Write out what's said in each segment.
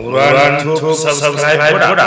Nuraan Tube subscribe godhaa.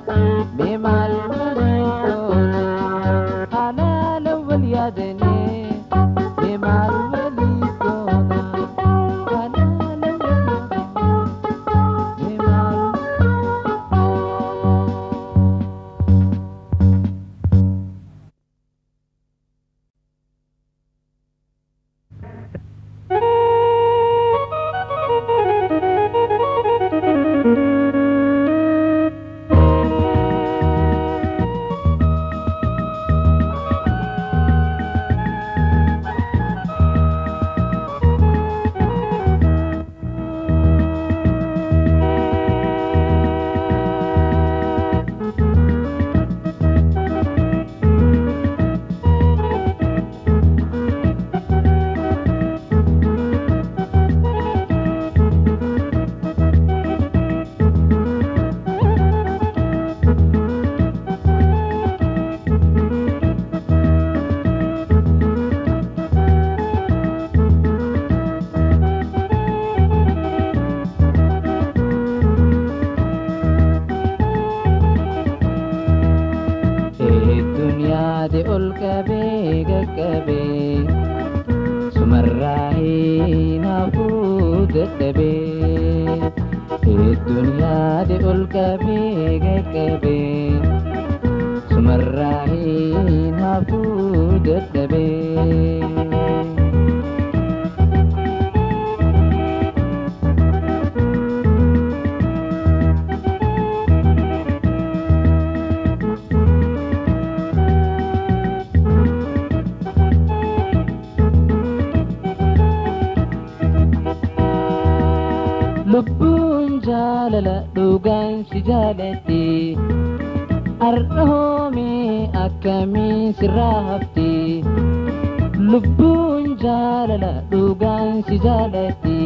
mee maal walii goona halaala wal yaadanii mee maal walii goona halaala wal yaadanii mee maal Hedduun yaade ol qabee gaggabee sumarraa hin hafuu dadhabee hedduun yaade ol qabee gaggabee sumarraa hin hafuu dadhabee. lubbuun jaalala dhugaan si jaalatti ar'oomee akkamiin sirraa hafti lubbuun jaalala dhugaan si jaalatti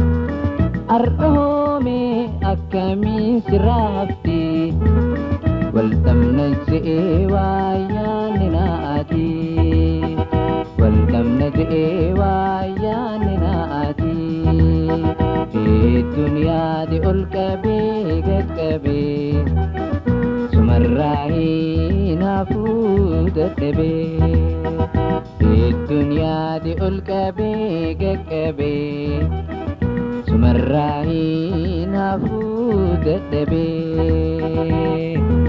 ar'oomee akkamiin sirraa hafti waltamna je'ee waayyaanni naati waltamna je'ee waayyaanni naati hedduun yaade ol qabee gaggabee sumarraa hin hafuu dadhabee hedduun yaade ol qabee gaggabee sumarraa hin hafuu dadhabee.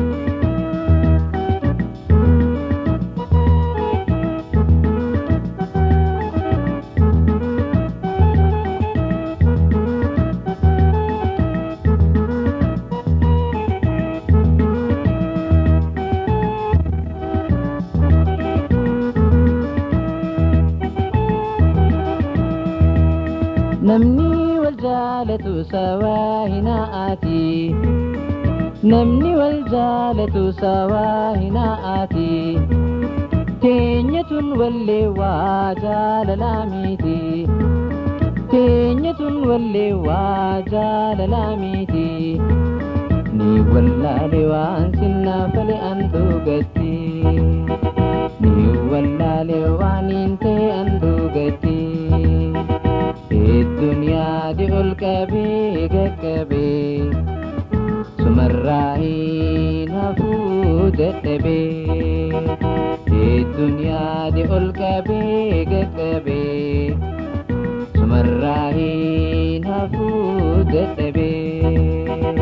namni wal jaalatu sawaa hinaati namni wal jaalatu sawaa hinaati teenyatun wallee waa jaalalaa miti teenyatun wallee waa jaalalaa miti ni wallaale waan sinnaafale an dhugatti ni wallaale waan hin ta'e an dhugatti hedduun yaade ol qabee gaggabee sumarraa hin hafuu dadhabee hedduun yaade ol qabee gaggabee sumarraa hin hafuu dadhabee.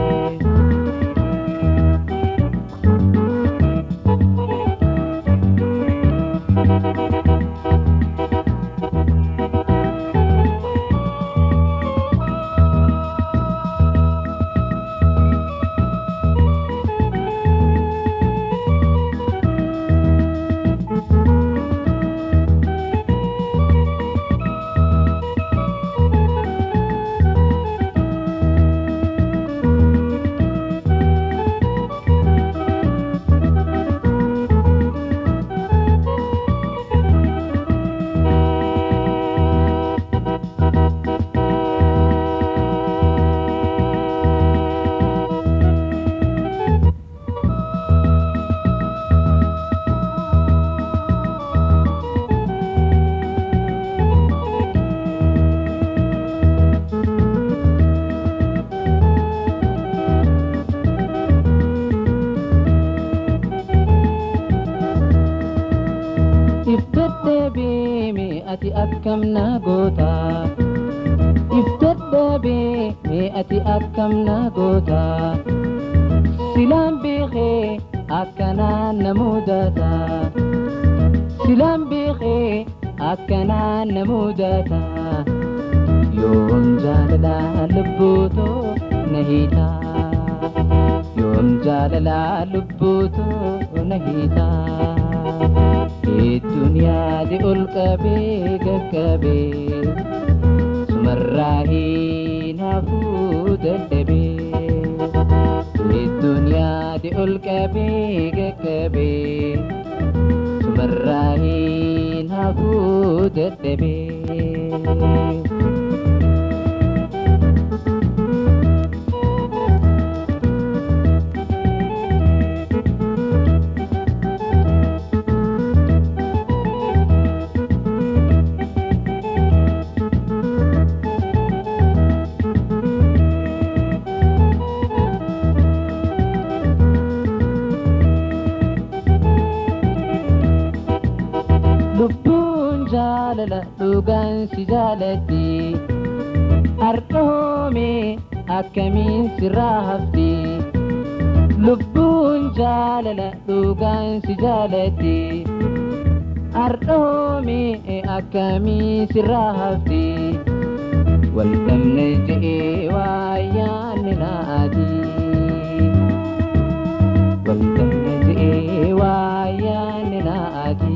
ati akkam na goota if dadhabee mee ati akkam na goota silaan beekee akkanaan na mudata silaan beekee akkanaan na mudata yoom jaalalaa lubbuutoo na hiitaa yoom jaalalaa lubbuutoo na hiitaa hedduu yaade ol qabee gaggabee sumarraa hin hafuu dadhabee hedduu yaade ol qabee gaggabee sumarraa hin hafuu dadhabee. lubbuun jaalala dhugaan si jaalatti har'oome akkamiin sirraa hafti lubbuun jaalala dhugaan si jaalatti har'oome akkamiin sirraa hafti wal dhabne je'ee waayyaanni naati wal dhabne je'ee waayyaanni naati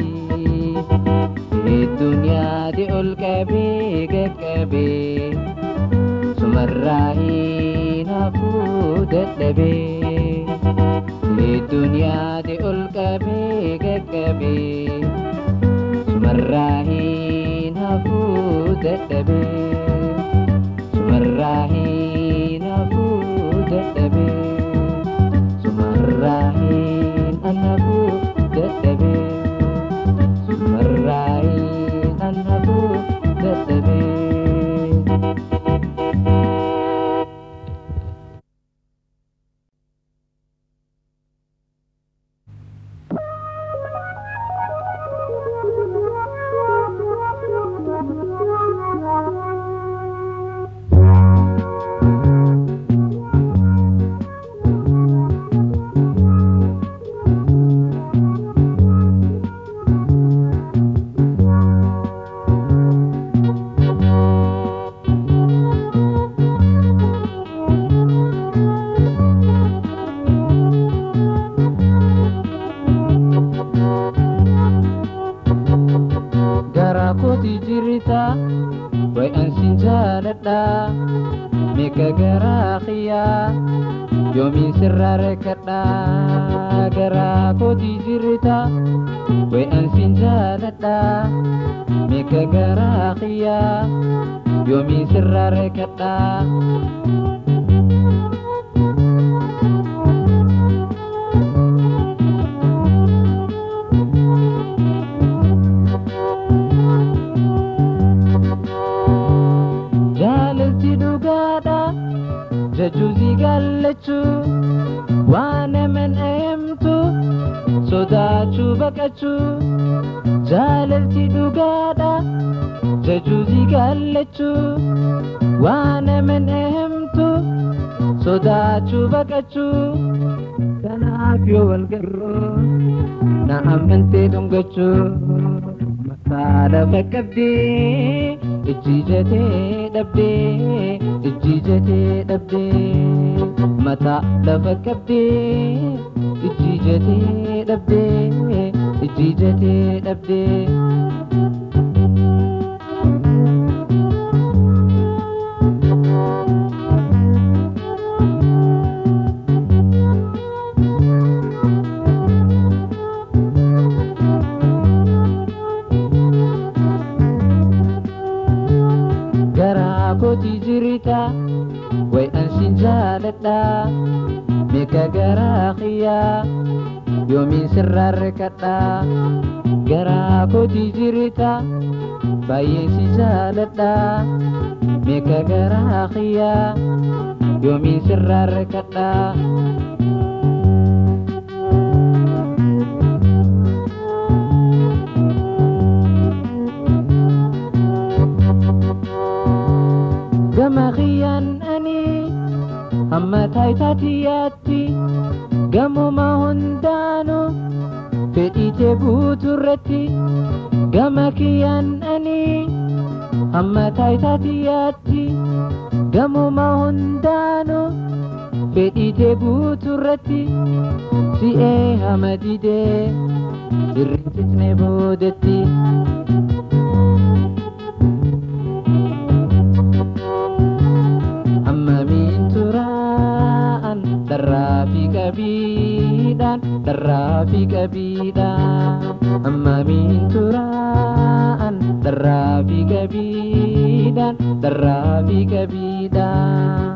Duniyaati ol qabee gaggabee sumarraa hin hafuu dadhabee Duniyaati ol qabee gaggabee sumarraa hin hafuu dadhabee sumarraa hin hafuu dadhabee sumarraa hin hafuu dadhabee. Marahin anakku tetapi Gara kooti jirita way ansin jaaladha mika garaa kiyyaa yoomiin sirraa rekkadha gara kooti jirita way ansin jaaladha mika garaa kiyyaa yoomiin sirraa rekkadha. jaalalti dhugaadha jajuusi gaallachuu waan aman eemtu sodaachuu baqachuu jaalalti dhugaadha jajuusi gaallachuu waan aman eemtu sodaachuu baqachuu kanaaf yoo wal garroo na amantee dhungachuu mataa lafa qabdee ijji jatee dhabdee ijji jatee dhabdee mataa lafa qabdee ijji jatee dhabdee ijji jatee dhabdee. garaa kooti jirita way ansin jaaladha mika garaa kiyyaa yoomiin sirraa rekkadha garaa kooti jirita baay'een si jaaladha mika garaa kiyyaa yoomiin sirraa rekkadha. gamuma hundaanuu fedhiitee guuturratti gama kiyyaan ani hamma taayitaatiyaatti gamuma hundaanuu fedhiitee guuturratti si'ee hama didee irrincisne boodatti. Hammamiin turaan dharraa fi qabiidhaan dharraa fi qabiidhaan Hammamiin turaan dharraa fi qabiidhaan dharraa fi qabiidhaan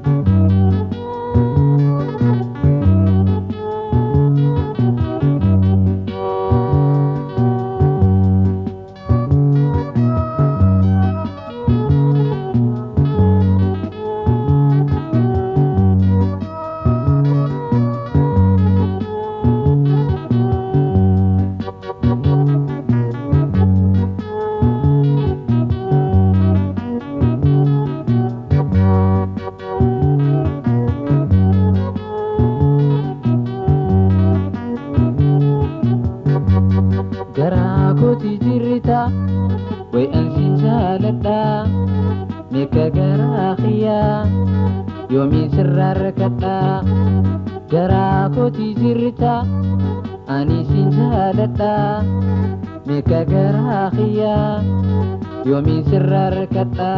garaa kooti jirrita way ansin jaaladha meeqa garaa kiyyaa yoomiin sirraa rakkadha garaa kooti jirrita ani sin jaaladha meeqa garaa kiyyaa yoomiin sirraa rakkadha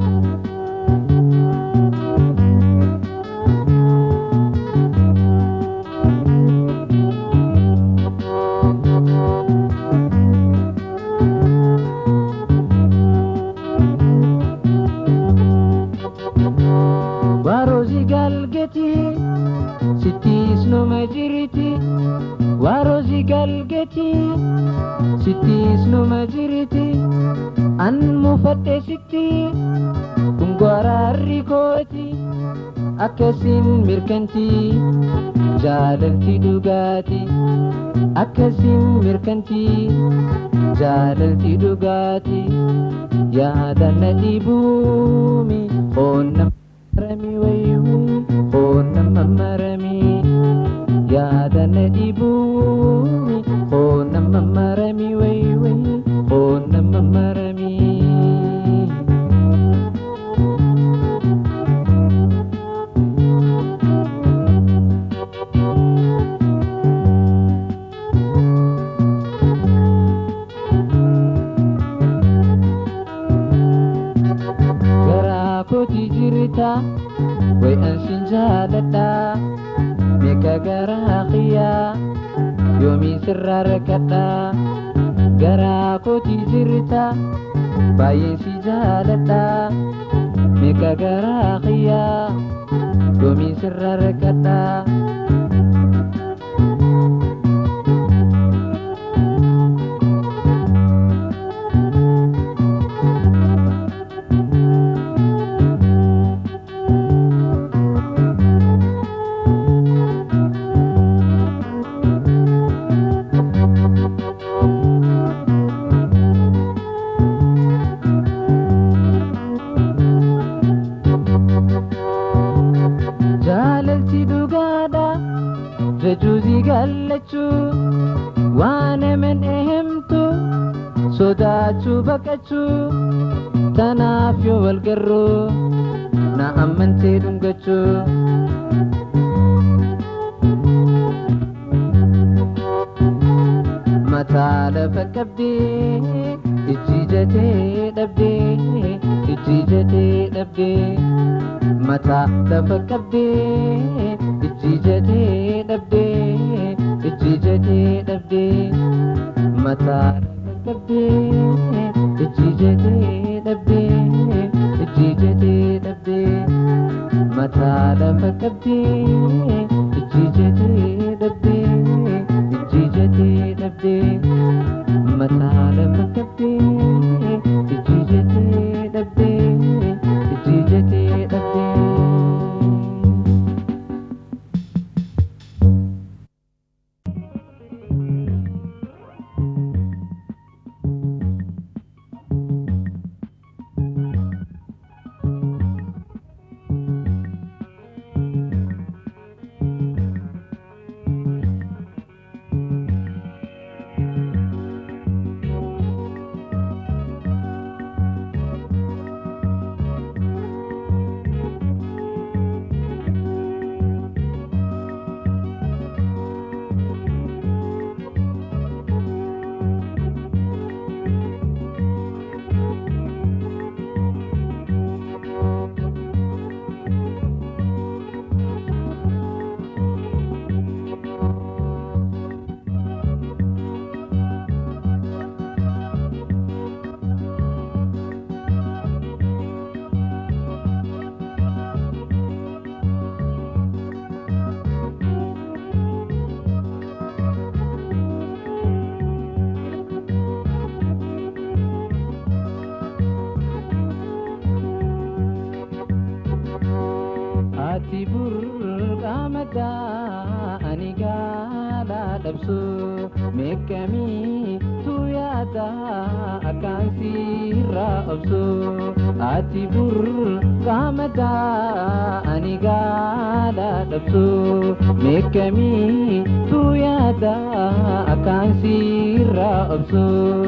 Waaroosi galgeti sittiis numa jiriti Waaroosi galgeti sittiis numa jiriti an mufadhe sitti kun gwaraarri kooti akkasin mirkanti jaalalti dhugaati akkasin mirkanti jaalalti dhugaati yaadana dhibuumi oonnam marami wayway oonnama marami yaadana dhibuumi oonnama marami wayway oonnama marami garaa kooti jirita way ansin jaaladha meeqa garaa kiyyaa yoomiin sirraa rakkadha garaa kooti jirita baay'een si jaaladha meeqa garaa kiyyaa yoomiin sirraa rakkadha jaalalti dhugaadha jechuusi gaallachuu waan aman ehemtu sodaachuu baqachuu tanaaf yoo wal garruu na ammantee dhungachuu mataa lafa qabdee ijji jatee dhabdee ijji jatee dhabdee mataa lafa qabdee ijji jatee dhabdee ijji jatee dhabdee mataa lafa qabdee ijji jatee dhabdee ijji jatee dhabdee mataa lafa qabdee ijji jatee dhabdee ijji jatee dhabdee mataa lafa qabdee ijji jatee dhabdee ijji jatee dhabdee. dhabsu meeqamii tu yaada akkaan sirraa obsu ati bur qaamada ani gaala dhabsu meeqamii tu yaada akkaan sirraa obsu.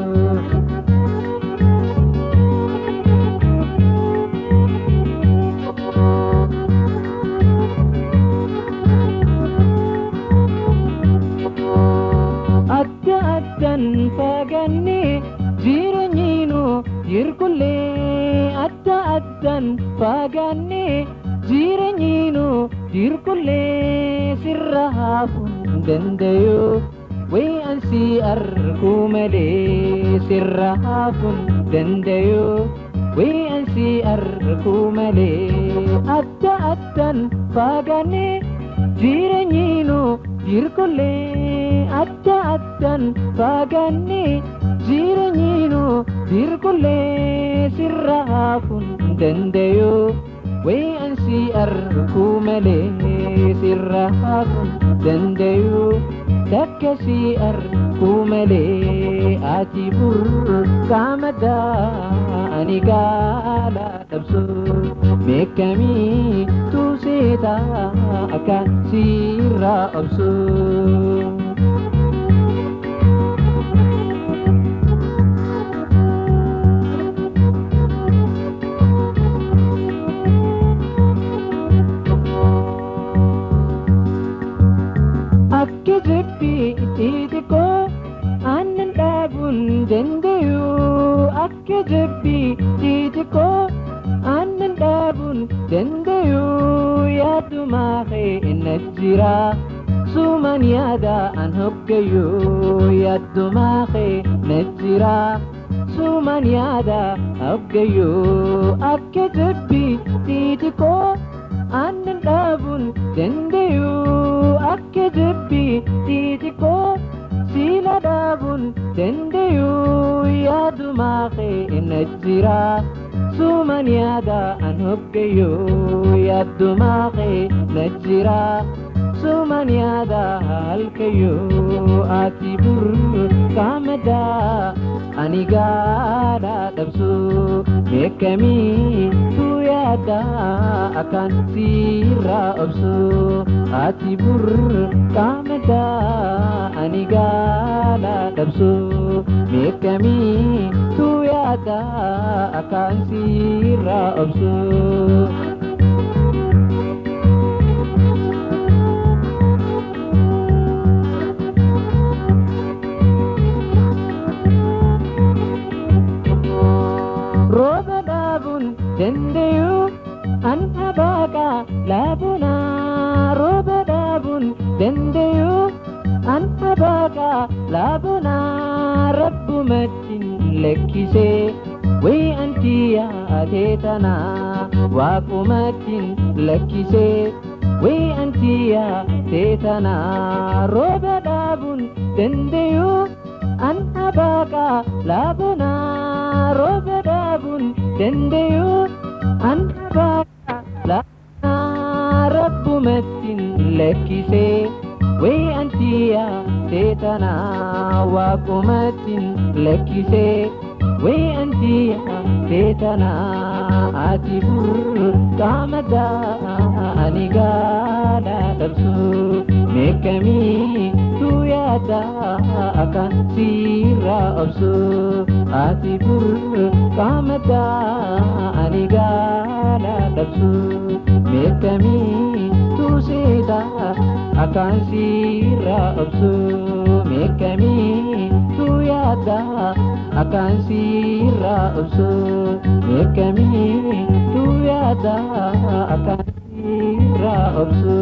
adda addan faganne jireenyiinu dirqullee adda addan faganne jireenyiinu dirqullee sirra haafuun dandayu way ansi argu malee sirra haafuun dandayu way ansi argu malee adda addan faganne jireenyiinu dirqullee adda addan faganne jireenyiinu dirqullee sirra haafuun dandayu way ansi argu malee sirra haafuun dandayu takka si argu malee ati bur qaamada ani gaala dhabsu meeqamii tu seeta akka sirra obsu. Akka jibbii xixiqqoo aannan dhaabuun dandayu akka jibbii xixiqqoo aannan dhaabuun dandayu yaadumaa kee na jira suman yaada an hoggayu yaadumaa kee na jira suman yaada hoggayu akka jibbii xixiqqoo aannan dhaabuun dandayu akka jibbii xixiqqoo siila dhaabuun dandayu yaadumaa kee na jira suman yaada an hoggayu yaadumaa kee na jira suman yaada halkayu ati bur qaamada ani gaala dhabsu meeqamii tu yaada akkaan sirra obsu ati bur qaamada ani gaala dhabsu meeqamii tu yaada akkaan sirra obsu. rooba dhaabuun dandayu an abaaqa laabuna rooba dhaabuun dandayu an abaaqa laabuna rabbumattin lekkisee way anti yaatee tana waaqumattin lekkisee way anti yaatee tana rooba dhaabuun dandayu an abaaqa laabuna rooba dhaabuun dandayu an abaaqa laabuna rabbumattin lekkisee way anti yaatee tana waaqumattin lekkisee way anti yaatee tana ati bur qaamada ani gaala dhabsu meeqamii tu yaada akka sirra obsu ati bur qaamada ani gaala dhabsu meeqamii tu seeta akkaan sirra obsu meeqamii tu yaada akkaan sirra obsu meeqamii tu yaada akkaan sirra obsu.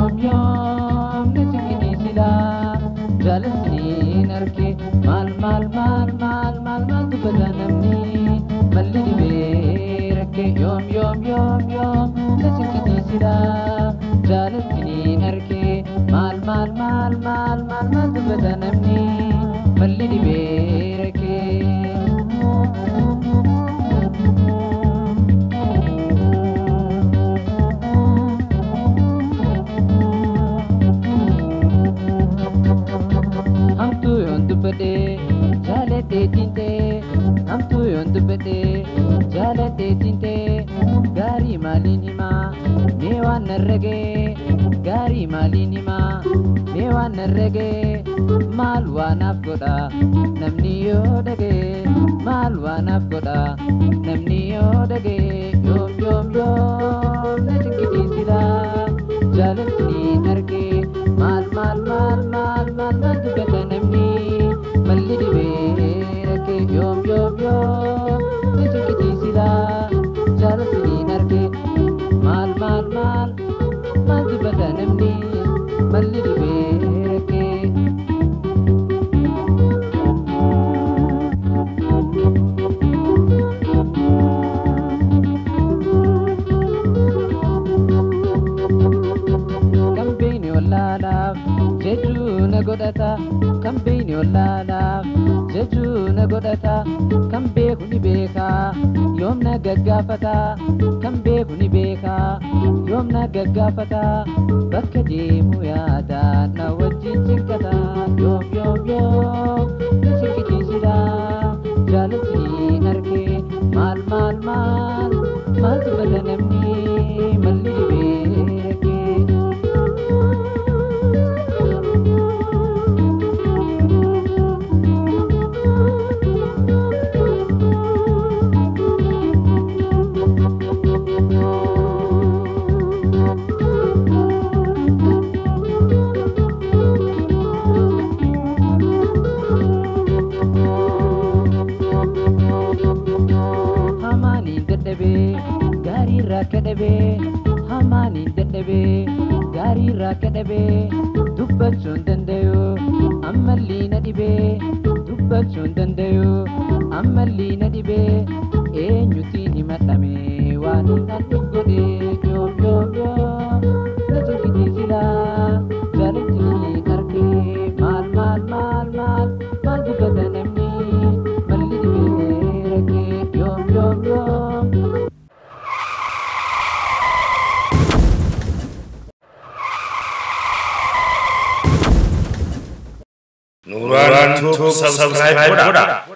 yoom yoom na sikkini silaa jaalattiin arge maal maal maal maal maal maal dubbata namni malli dhibee rakke yoom yoom yoom yoom na sikkini silaa jaalattiin arge maal maal maal maal maal maal dubbata namni malli dhibee rakke. hamtuu yoon dubbadhee jaaladhee diintee hamtuu yoon dubbadhee jaaladhee diintee gaarii maaliin himaa mee waan narragee gaarii maaliin himaa mee waan narragee maal waanaaf godha namni yoo dhagee maal waanaaf godha namni yoo dhagee yoom yoom yoom na dinqisiisila jaalattiin argee maal maal maal maal maal maal dubbata namni malli dhibee rakkee yoom yoom yoom na dinqisiisila jaalattiin argee maal maal maal maal dubbata namni malli dhibee rakkee. kan beeyni wallaalaaf jechuu na godhata kan beeyni wallaalaaf jechuu na godhata kan beeku ni beeka yoom na gaggaafata kan beeku ni beeka yoom na gaggaafata bakka deemu yaada na wajjin cinqata yoom yoom yoom na cinqisiisida jaalattiin argee maal maal maal maal dubbata namni malli dhibee rakkee. hamaaniin dadhabee gaarii irraa akka dhabee hamaaniin dadhabee gaarii irraa akka dhabee dubbachuu hin dandayu ammallee na dhibee dubbachuu hin dandayu ammallee na dhibee eenyutiin himadhame waan hin dhandhu godhe yoom yoom yoom na jinkitiisila jaalattiin argee maal maal maal maal maal dubbata namni malli dhibee rakkee yoom yoom yoom. Nuraan Tube subscribe godhaa.